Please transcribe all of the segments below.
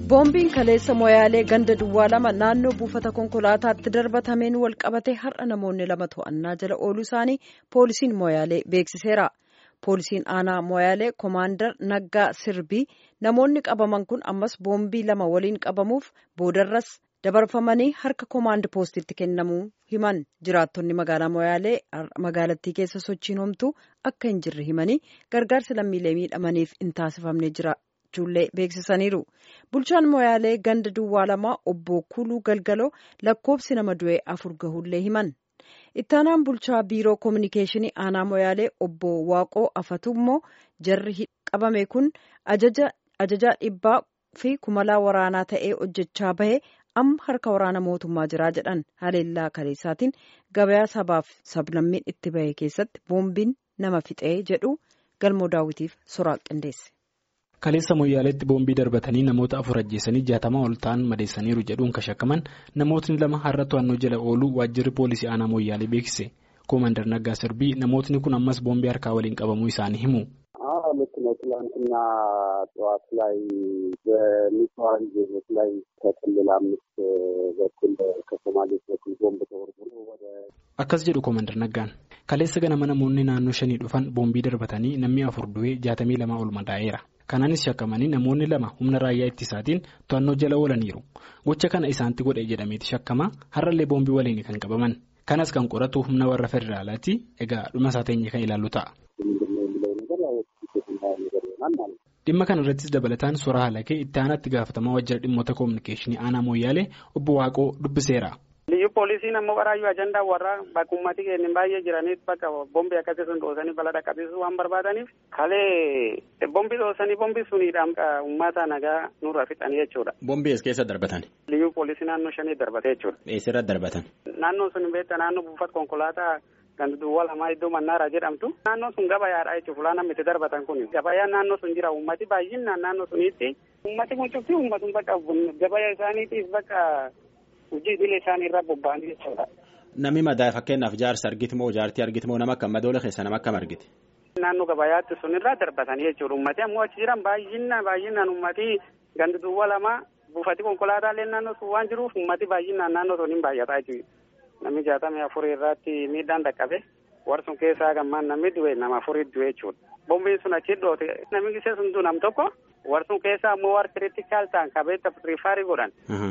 boombiin kaleessa moyaalee ganda duwwaa lama naannoo buufata konkolaataatti darbatameen wal qabate har'a namoonni lama to'annaa jala ooluu isaanii poolisiin moyaalee beeksiseera poolisiin aanaa moyaalee koomaandar naggaa sirbii namoonni qabaman kun ammas boombii lama waliin qabamuuf boodarras dabarfamanii harka koomaand poostitti kennamuu himan jiraattonni magaalaa moyaalee magaalattii keessa sochiin homtuu akka hin jirre himanii gargaarsi lammiilee miidhamaniif hin taasifamne jira. ijoollee beeksisaniiru bulchaan moyaalee ganda duwwaa lamaa obbo kuluu galgaloo lakkoobsi nama du'e afur gahullee himan ittaanaan bulchaa biiroo koominikeeshinii aanaa moyaalee obbo waaqoo afatu immoo jarri qabame kun ajajaa dhibbaa fi kumalaa waraanaa ta'ee hojjechaa bahe amma harka waraana mootummaa jiraa jedhan haleellaa kaleessaatiin gabayaa sabaaf sablammiin itti bahe keessatti boombiin nama fixee jedhu galmoo daawwitiif soraa qindeesse. kaleessa moyyaaleetti boombii darbatanii namoota afur ajjeesanii jaatamaa ol ta'an madeessaniiru jedhuun kan shakkaman namootni lama har'a to'annoo jala ooluu waajjirri poolisii aanaa moyyaalee beeksise koomandar naggaa sirbii namootni kun ammas boombii harkaa waliin qabamuu isaanii himu. ልክ ነው። ትላንትና ጠዋት ላይ በንጹሐን ዜጎች ላይ ከክልል አምስት በኩል ከሶማሌዎች በኩል ቦምብ ተወርውሮ ወደ akkas jedhu koomandar naggaan kaleessa ganama namoonni naannoo shanii dhufan boombii darbatanii namni afur du'ee jaatamii lama ol madaa'eera kanaanis shakkamanii namoonni lama humna raayyaa ittisaatiin to'annoo jala oolaniiru gocha kana isaanitti godhe jedhameeti shakkamaa har'allee boombii waliin kan qabaman kanas kan qoratu humna warra federaalaati egaa dhuma isaa teenye kan ilaallu ta'a. dhimma kana irrattis dabalataan suuraa halakee itti aanaatti gaafatamaa waajjira dhimmoota koominikeeshinii aanaa mooyyaalee obbo waaqoo dubbiseera. Liyyu poolisiin ammoo qaraayyuu ajandaa warraa bakka uummati keenya baay'ee jiraniif bakka bombii akkasii sun dhoosanii balaa dhaqqabsiisuu waan barbaadaniif kalee bombii dhoosanii bombii suniidhaan uummata nagaa nurra fixanii jechuudha. Bombii as keessa darbatan. Liyyu poolisii naannoo shanii darbate jechuudha. Eessirra darbatan. Naannoon sun beektaa naannoo buufata konkolaataa ganda duwwaa lamaa iddoo mannaara jedhamtu. Naannoo sun gabayaadha jechuudha fulaan namni itti darbatan kun gabayaan naannoo sun jira uummati baay'inaan naannoo suniitti uummati kun cufti uummatun bakka gabaya isaaniitiif bakka. hojii idilee isaanii irraa bobba'anii jechuudha. Namni madaa fakkeenyaaf jaarsa argiti moo jaartii argiti moo nama akkam madoola keessa nama akkam argiti. Naannoo gabayaatti sun irraa darbatanii jechuudha. Uummatni ammoo achi jiran baay'inaan baay'inaan uummatii gandi duwwaa lama buufati konkolaataalee naannoo sun waan jiruuf uummatni baay'inaan naannoo sun hin baay'ataa jechuudha. Namni jaatamii afurii irratti miidhaan dhaqqabe warsun keessaa gammaan namni du'e nama afurii du'e jechuudha. Bombiin sun achi dhoote namni gisee sun nam tokko warsun keessaa ammoo war kiriitikaal ta'an qabeetta rifaarii godhan.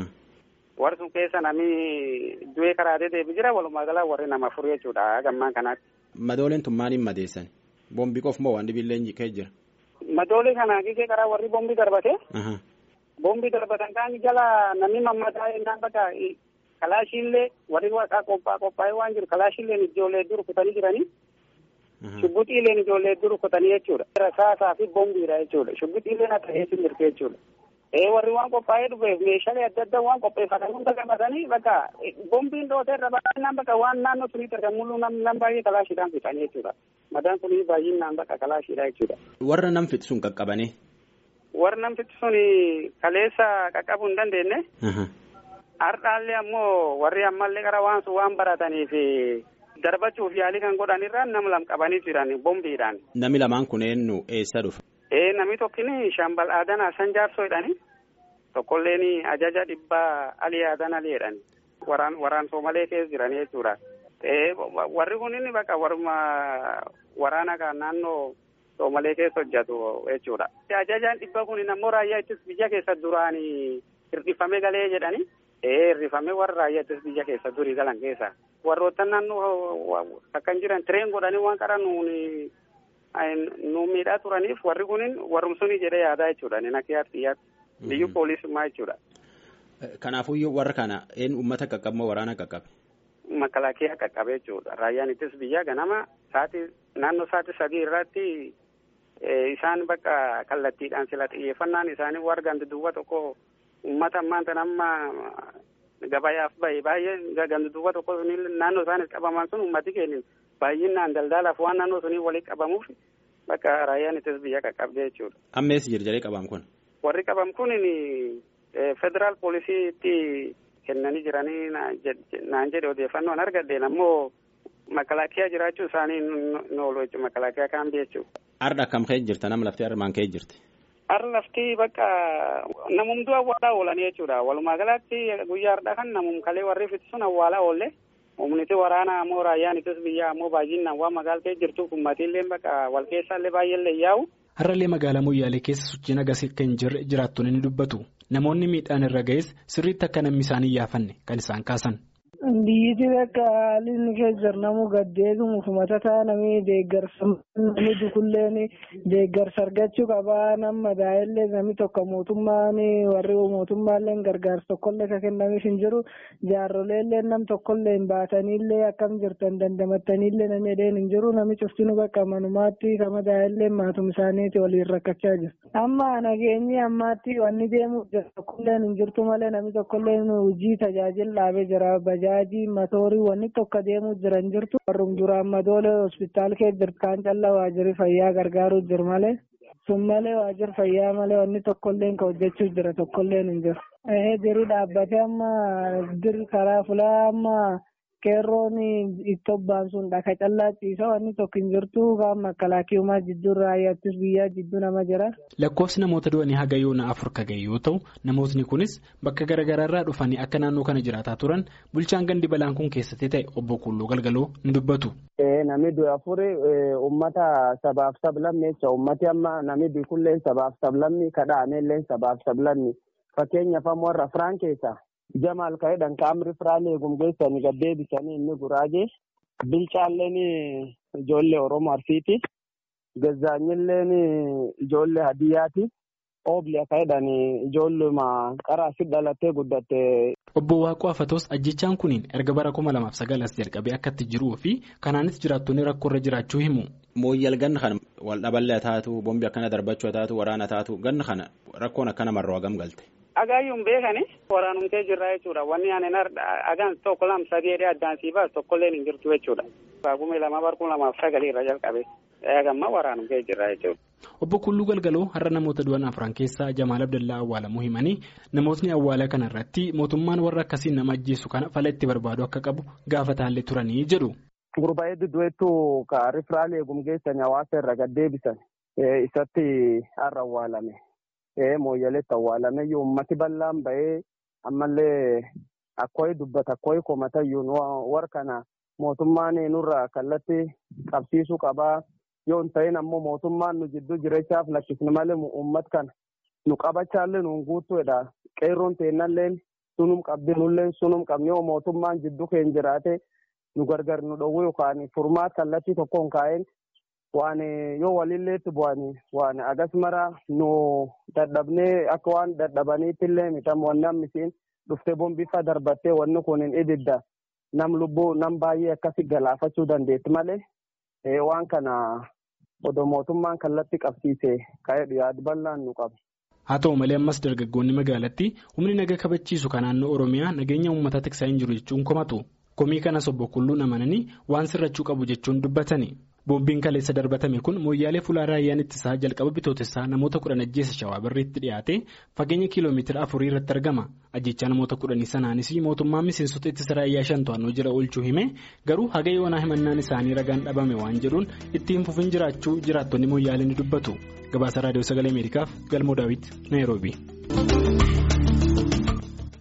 warri sun keessa namni du'ee karaatee deebi jira walumaa galaa warri nama afur jechuudha gammaan kanaatti. Madooleen tun maaliin madeessan? Boombii qof moo waan dhibillee kee jira? Madoolee kana gigee karaa warri boombii darbate. Boombii darbatan kaan jala namni mammataa yennaan bakka kalaashiillee warri waaqaa qophaa qophaa'ee waan jiru kalaashiilleen ijoollee dur kutanii jiranii. Shubbixiileen ijoollee dur kutanii jechuudha. Rasaasaa fi boombiidha jechuudha. Shubbixiileen akka eessi mirte jechuudha. ee warri waan qophaa'ee dhufeef meeshaalee adda addaa waan qopheeffatan hunda qabatanii bakka boombiin dhootee irra baay'inaan bakka waan naannoo suniitti argamu nam baay'ee kalaashiidhaan fixanii jechuudha. Madaan kun baay'inaan bakka kalaashiidha jechuudha. Warra nam fixu sun qaqqabanii. Warra nam fixu sun kaleessa qaqqabuu hin dandeenye. Har'aallee ammoo warri ammallee qara waan sun waan barataniif darbachuuf yaalii kan godhan irraan nama lam qabanii jiran boombiidhaan. Nami lamaan kun eenyu eessa dhufa? Ee namni tokkini shambal aadan Hassan Jaarsoo jedhani tokkolleen ajaja dhibbaa alii aadan alii jedhani waraan waraan soomalee keessa jirani jechuudha. Ee warri kunin bakka warma waraana kan naannoo soomalee keessa hojjetu jechuudha. Ajajaan dhibba kunin ammoo raayyaa ittis biyya keessa duraan hir'ifame galee jedhani. Ee hir'ifame warra raayyaa ittis biyya keessa durii galan keessa. Warroota naannoo akkan jiran tireen godhanii waan qara nuuni. nu miidhaa turaniif warri kunin warrumsuni jedhee yaadaa jechuudha ni nakkiyaatti xiyyaatti biyyu poolisummaa jechuudha. Kanaafuu warra kana een uummata qaqqabe moo waraana qaqqabe? Makalaakiyaa qaqqabe jechuudha. Raayyaan ittis biyyaa ganama sa'aatii naannoo sa'aatii sadii irratti isaan bakka kallattiidhaan sila xiyyeeffannaan isaanii warra gandi duwwa tokko uummata ammaan tan amma gabayaaf bahe baay'ee gandi duwwa tokko naannoo isaanis qabaman sun uummati keenya baay'inaan daldalaaf waan naannoo sunii walitti qabamuuf bakka raayyaan ittis biyya qaqqabdee jechuudha. Amma eessa jira jedhee qabam kun? Warri qabam kun federaal poolisiitti kennanii jiranii naan jedhe odeeffannoon argadheen ammoo makalaakiyaa jiraachuu isaanii nu oolu jechuudha makalaakiyaa kaambii jechuudha. Arda akkam ka'ee jirta nama laftee armaan ka'ee jirti? Har'a lafti bakka namumtuu awwaalaa oolan jechuudha. Walumaa galatti guyyaa har'aa kan namum kalee warri fitisuun awwaalaa oolle. Humniti waraanaa ammoo raayyaan ittisa biyyaa ammoo baay'inaan waan magaaltee jirtuuf ummatiillee bakka wal keessaallee baay'eellee yaa'u. Har'allee magaalaa Moyyaalee keessa sochiin agarsiis akka hin jirre jiraattonni ni dubbatu. Namoonni miidhaan irra ga'es sirriitti akka namni isaan hin yaafanne kan isaan kaasan. Biyyiti akka haalli inni keessa jiru namuu gaddeebimu matataa namni deeggarsa namni dukulleen deeggarsa argachuu qabaa nama daa'illee namni tokko mootummaan warri mootummaallee gargaarsa tokkollee kan kennamiif hin jiru jaarroleellee nam tokkollee hin baataniillee akkam jirtan dandamattaniillee namni edeen hin jiru namni cuftinu bakka manumaatti kama daa'illee maatum isaaniiti waliin rakkachaa jiru. Amma nageenyi ammaatti wanni deemuuf jira tokkolleen hin jirtu malee namni tokkollee hojii tajaajila dhaabee jira bajaajii matoorii wanni tokko deemuu jiran jirtu warrum duraan madoolee hospitaal kee jirtu kaan callaa waajjirri fayyaa gargaaruu jiru malee sun malee waajjirri fayyaa malee wanni tokkollee ka hojjechuu jira tokkollee hin jiru. Diri dhaabbatee amma diri karaa fulaa amma qeerroon itti obbaan sun dhaka callaa ciisa wanni tokko hin jirtu kaan makkalaakiyumaa jidduu raayyaattis biyyaa jidduu nama jira. Lakkoofsi namoota du'anii haga yoona afur ka ga'e yoo ta'u namootni kunis bakka garaagaraarraa dhufanii akka naannoo kana jiraataa turan bulchaan gandi balaan kun keessatti ta'e obbo Kulloo Galgaloo ni dubbatu. Namni du'e afuri uummata sabaaf sablammii jecha uummati amma namni biikullee sabaaf sablammii kadhaameellee sabaaf sablammii fakkeenyaaf ammoo warra Firaan keessaa. Jamaal ka'eedhaan kaamri firaan eegum geessanii gad deebisanii inni guraagee bilchaalleen ijoollee Oromoo Arsiiti. Gazaanyilleen ijoollee Hadiyyaati. Oobli ka'eedhaan ijoolluma qaraasi dhalattee guddatte. Obbo Waaqoo Afatoos ajjechaan kuniin erga bara kuma lamaaf sagal as jalqabee akkatti jiruu fi kanaanis jiraattonni rakkoorra jiraachuu himu. Mooyyal ganna kana wal dhaballee taatu bombi akkana darbachuu taatu waraana taatu ganna kana rakkoon akkana marroo hagam galte. Agaayyuun beekani waraanumtee jirra jechuudha. Wanni ani agaan tokko lama sadii addaan sii baas tokkollee hin jirtu jechuudha. Baagumee lama barkuu lamaaf sagalii irra jalqabe. Eegamma waraanumtee jirra jechuudha. Obbo Kulluu Galgaloo har'a namoota du'an afran keessaa Jamaal Abdallaa awwaalamuu himanii namootni awwaala kana irratti mootummaan warra akkasiin nama ajjeesu kana fala itti barbaadu akka qabu gaafataallee turanii jedhu. Gurbaa'ee dudduweettuu ka rifiraalee eegum geessanii hawaasa irra gad deebisan isatti har'a awwaalame. mooyyaleetti awwaalameyyuu ummati bal'aan bahee ammallee akkooyi dubbata akkooyi komatayyuun war kana mootummaan nurra kallatti qabsiisuu qabaa yoo hin ta'in ammoo mootummaan nu jidduu jirechaaf lakkisni malee ummat kana nu qabachaallee nuun guuttuudha qeerroon teennalleen sunum qabdi nulleen sunum qabni yoo mootummaan jidduu keenya jiraate nu gargar nu dhowwu yookaan furmaat kallattii tokkoon kaa'een waan yoo walilleetti bu'anii waan agas mara nu dadhabnee akka waan dadhabaniitti illee mitam wanni ammisiin dhuftee bombifa darbattee wanni kun hin ibidda nam lubbuu nam baay'ee akkasi galaafachuu dandeetti malee waan kana odoo mootummaan kallatti qabsiise ka'ee yaad bal'aan nu qaba. haa ta'u malee ammas dargaggoonni magaalattii humni naga kabachiisu kan naannoo oromiyaa nageenya uummataa tiksaa hin jiru jechuun komatu komii kanas obbo Kulluun amananii waan sirrachuu qabu jechuun dubbatani. Boombiin kaleessa darbatame kun mooyyaalee fuulaa raayyaan ittisaa jalqaba bitootessaa namoota kudhan ajjeessa shawaa birriitti dhiyaate fageenya kiiloomeetira afurii irratti argama. Ajjechaa namoota kudhanii sanaanis mootummaan miseensota ittisa raayyaa shan to'annoo jala oolchuu hime garuu haga yoonaa himannaan isaanii ragaan dhabame waan jedhuun ittiin fufin jiraachuu jiraattonni mooyyaalee ni dubbatu. Gabaasa raadiyoo sagalee Ameerikaaf Galmoo Daawit Naayiroobii.